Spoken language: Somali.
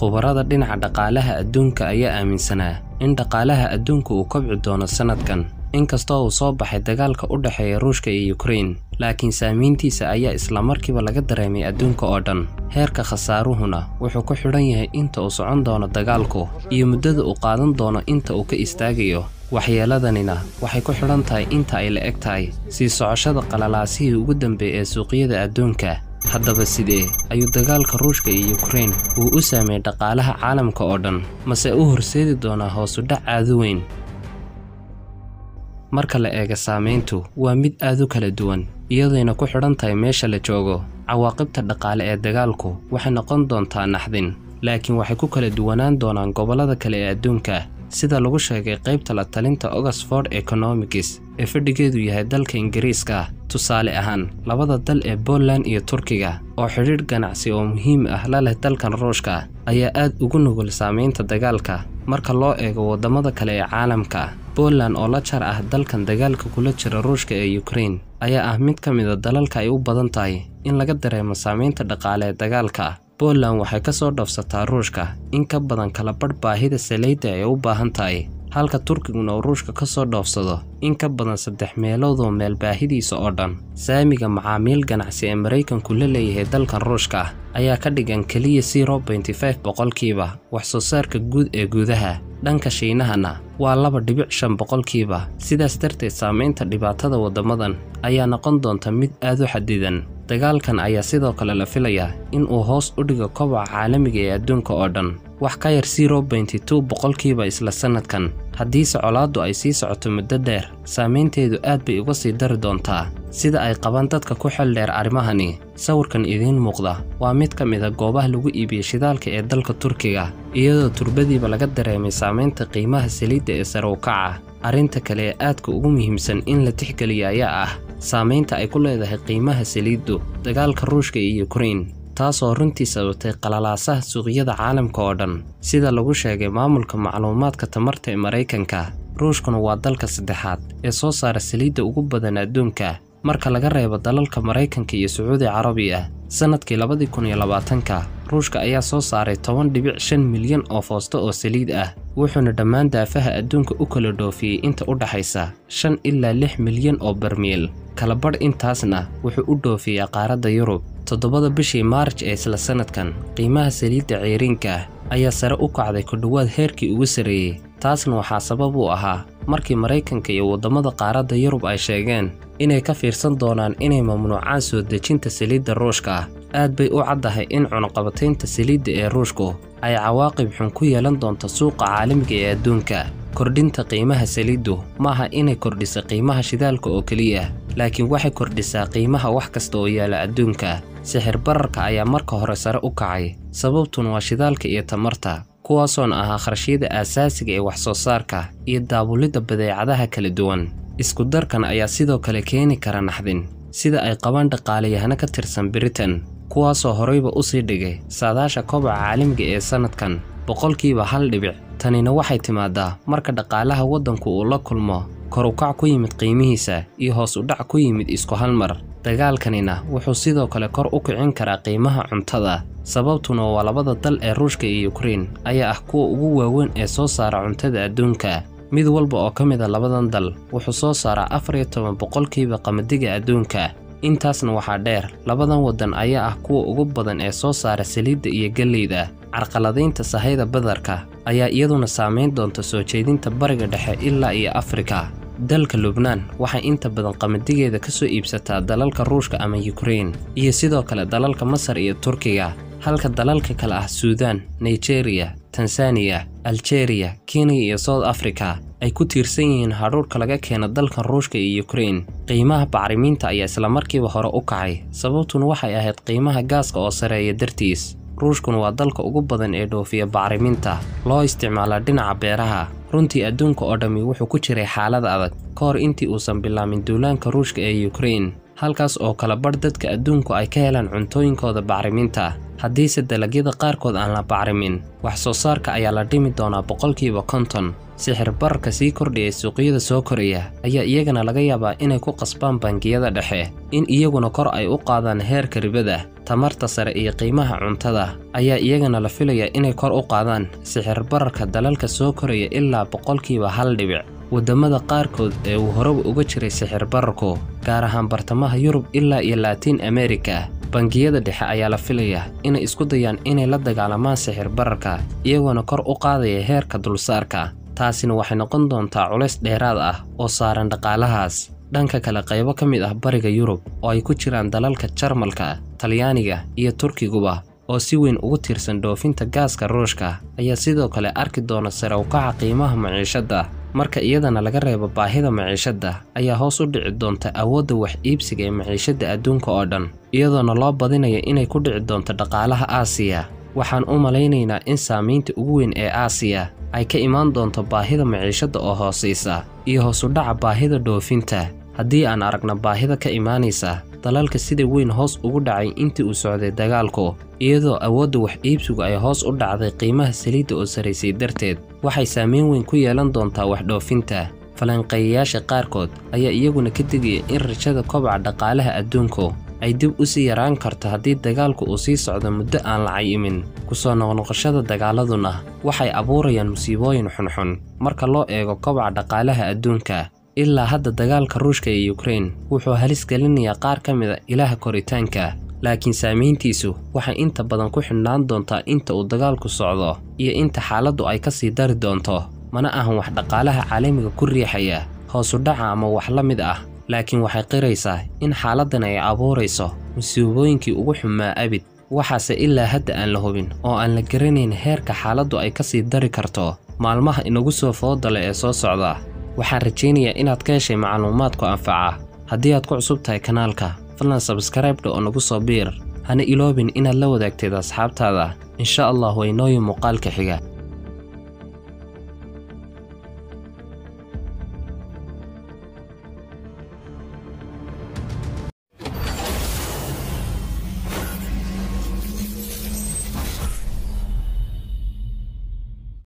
khubarada dhinaca dhaqaalaha adduunka ayaa aaminsanaa in dhaqaalaha adduunka uu kobci doono sannadkan inkastoo uu soo baxay dagaalka u dhexeeya ruushka iyo ukrein laakiin saamayntiisa ayaa islamarkiiba laga dareemay adduunka oo dhan heerka khasaaruhuna wuxuu ku xidhan yahay inta uu socon doono dagaalku iyo muddada uu qaadan doono inta uu ka istaagayo waxyeeladanina waxay ku xidhan tahay inta ay la eg tahay sii socoshada qalalaasihii ugu dambeeyay ee suuqyada adduunka haddaba sidee ayuu dagaalka ruushka iyo ukrein uu u saameeyey dhaqaalaha caalamka oo dhan mase u horseedi doonaa hoosudhac aadu weyn marka la eega saamayntu waa mid aad u kala duwan iyadayna ku xidhan tahay meesha la joogo cawaaqibta dhaqaale ee dagaalku waxay noqon doontaa naxdin laakiin waxay ku kala duwanaan doonaan gobollada kale ee adduunka sida lagu sheegay qaybta la talinta oxford economics ee fadhigeedu yahay dalka ingiriiska tusaale ahaan labada dal ee Poland iyo Turkiga oo xidhiidh ganacsi oo muhiim ah la leh dalkan Ruushka ayaa aad ugu nugul saameynta dagaalka marka loo eego wadamada kale ee caalamka Poland oo la jar ah dalkan dagaalka kula jira Ruushka ee Ukraine ayaa ah mid ka mid a dalalka ay u badan tahay in laga dareemo saameynta dhaqaale ee dagaalka Poland waxay ka soo dhafsataa Ruushka in ka badan kala badh baahida saliidda ay u baahan tahay halka Turkiguna uu Ruushka ka soo dhoofsado in ka badan saddex meelood oo meel baahidiisa oo dhan saamiga macaamiil ganacsi ee Maraykanku la leeyahay dalkan Ruushka ayaa ka dhigan keliya 0.5 boqolkiiba wax soo saarka guud ee gudaha dhanka Shiinahana waa laba dhibic shan boqolkiiba sidaas darteed saameynta dhibaatada waddamadan ayaa noqon doonta mid aad u xadidan dagaalkan ayaa sidoo kale la filayaa in uu hoos u dhigo kobaca caalamiga ee adduunka oo dhan wax ka yar 0.2 boqolkiiba isla sannadkan haddiise colaaddu ay sii socoto muddo dheer saameynteedu aad bay uga sii dari doontaa sida ay qabaan dadka ku xel dheer arrimahani sawirkan idiin muuqda waa mid ka mid a goobaha lagu iibiyo shidaalka ee dalka turkiga iyadoo turbadiiba laga dareemay saameynta qiimaha saliidda ee sare u kaca arrinta kale ee aadka ugu muhiimsan in la tixgeliya ayaa ah saameynta ay ku leedahay qiimaha saliiddu dagaalka ruushka iyo ukrain taasoo runtii sababtay qalalaasaha suuqyada caalamka oo dhan sida lagu sheegay maamulka macluumaadka tamarta ee maraykanka ruushkuna waa dalka saddexaad ee soo saara saliidda ugu badan adduunka marka laga reebo dalalka maraykanka iyo sacuudi carabiya sannadkii labadii kun iyo labaatanka ruushka ayaa soo saaray toban dhibic shan milyan oo foosto oo saliid ah wuxuuna dhammaan daafaha adduunka u kala dhoofiyey inta u dhaxaysa shan ilaa lix milyan oo barmiil kala badh intaasna wuxuu u dhoofiyaa qaaradda yurub toddobada bishii maarj ee isla sannadkan qiimaha saliidda ceyriinka ayaa sare u kacday ku dhowaad heerkii ugu sarreeyey taasna waxaa sabab u ahaa markii maraykanka iyo waddamada qaaradda yurub ay sheegeen inay ka fiirsan doonaan inay mamnuucaan soo dejinta saliidda ruushka aad bay u caddahay in cunuqabataynta saliidda ee ruushku ay cawaaqib xun ku yeelan doonto suuqa caalamiga ee adduunka kordhinta qiimaha saliiddu maaha inay kordhisa qiimaha shidaalka oo keliya laakiin waxay kordhisaa qiimaha wax kasta oo yaala adduunka sixir bararka ayaa marka hore sare u kacay sababtuna waa shidaalka iyo tamarta kuwaasoona ahaa kharashyada aasaasiga ee wax soo saarka iyo daabulidda badeecadaha kala duwan isku darkan ayaa sidoo kale keeni kara naxdin sida ay qabaan dhaqaalayahano ka tirsan britain kuwaasoo horeyba u sii dhigay saadaasha kobaca caalamiga ee sannadkan boqolkiiba hal dhibic tanina waxay timaadaa marka dhaqaalaha waddanku uu la kulmo kor u kac ku yimid qiimihiisa iyo hoos u dhac ku yimid isku hal mar dagaalkanina wuxuu sidoo kale kor u kicin karaa qiimaha cuntada sababtuna waa labada dal ee ruushka iyo ukrein ayaa ah kuwa ugu waaweyn ee soo saara cuntada adduunka mid walba oo ka mid a labadan dal wuxuu soo saaraa afar iyo toban boqolkiiba qamadiga adduunka intaasna waxaa dheer labadan waddan ayaa ah kuwa ugu badan ee soo saara saliidda iyo galleyda carqaladaynta sahayda badarka ayaa iyaduna saamayn doonta soo jeedinta bariga dhexe ilaa iyo afrika dalka lubnaan waxay inta badan qamadigeeda ka soo iibsataa dalalka ruushka ama yukrain iyo sidoo kale dalalka masar iyo turkiga halka dalalka kale ah suudaan nigeriya tansaniya aljeeriya kenya iyo south africa ay ku tiirsan yihiin hadhuurhka laga keeno dalkan ruushka iyo yukrain qiimaha bacrimiinta ayaa islamarkiiba hore u kacay sababtuna waxay ahayd qiimaha gaaska oo sareeya dartiis ruushkuna waa dalka ugu badan ee dhoofiya bacriminta loo isticmaalaa dhinaca beeraha runtii adduunka oo dhammi wuxuu ku jiray xaalad adag ka hor intii uusan bilaamin duulaanka ruushka ee yukrain halkaas oo kala badh dadka adduunku ay ka helaan cuntooyinkooda bacriminta haddiise dalagyada qaarkood aan la bacrimin wax soo saarka ayaa la dhimi doonaa boqolkiiba konton sixir bararka sii kordhaya suuqyada soo koraya ayaa iyagana laga yaabaa inay ku qasbaan bangiyada dhexe in iyaguna kor ay u qaadaan heerka ribada tamarta sare iyo qiimaha cuntada ayaa iyagana la filaya inay kor u qaadaan sixir bararka dalalka soo koraya ilaa boqolkiiba hal dhibic waddamada qaarkood ee uu horeba uga jiray sixir bararku gaar ahaan bartamaha yurub ilaa iyo laatiin amerika bangiyada dhexe ayaa la filaya inay isku dayaan inay la dagaalamaan sixir bararka iyagoona kor u qaadaya heerka dulsaarka taasina waxay noqon doontaa culays dheeraad ah oo saaran dhaqaalahaas dhanka kale qaybo ka mid ah bariga yurub oo ay ku jiraan dalalka jarmalka talyaaniga iyo turkiguba oo si weyn ugu tiirsan dhoofinta gaaska ruushka ayaa sidoo kale arki doona sare u kaca qiimaha maciishadda marka iyadana laga reebo baahida maciishadda ayaa hoos u dhici doonta awoodda wax iibsiga ee maciishadda adduunka oo dhan iyadoona loo badinaya inay ku dhici doonto dhaqaalaha aasiya waxaan u malaynaynaa in saamaynta ugu weyn ee aasiya ay ka imaan doonto baahida maciishadda oo hoosaysa iyo hoosudhaca baahida dhoofinta haddii aan aragna baahida ka imaanaysa dalalka sida weyn hoos ugu dhacay intii uu socday dagaalku iyadoo awoodda wax iibsigu ay hoos u dhacday qiimaha saliidda oo saraysay darteed waxay saameyn weyn ku yeelan doontaa wax dhoofinta falanqeeyayaasha qaarkood ayaa iyaguna ka digaya in rajada kobaca dhaqaalaha adduunku ay dib u sii yaraan karto haddii dagaalku uu sii socdo muddo aan la cayimin kusoo noqnoqoshada dagaaladuna waxay abuurayaan musiibooyin xunxun marka loo eego kobaca dhaqaalaha adduunka ilaa hadda dagaalka ruushka ee yukrain wuxuu halis gelinayaa qaar ka mid a ilaha koritaanka laakiin saamayntiisu waxay inta badan ku xidhnaan doontaa inta uu dagaalku socdo iyo inta xaaladdu ay ka sii dari doonto mana ahan wax dhaqaalaha caalamiga ku riixaya hoosudhaca ama wax la mid ah laakiin waxay qiraysaa in xaaladdan ay abuurayso musiibooyinkii ugu xumaa abid waxaase ilaa hadda aan la hubin oo aan la garanayn heerka xaaladdu ay ka sii dari karto maalmaha inagu soo foodale ee soo socda waxaan rajaynayaa inaad ka heshay macluumaadku anfaca haddii aad ku cusub tahay kanaalka fadlan sabskraibdha oo nagu soo biir hana iloobin inaad la wadaagteed asxaabtaada insha allah waynooyin muuqaalka xiga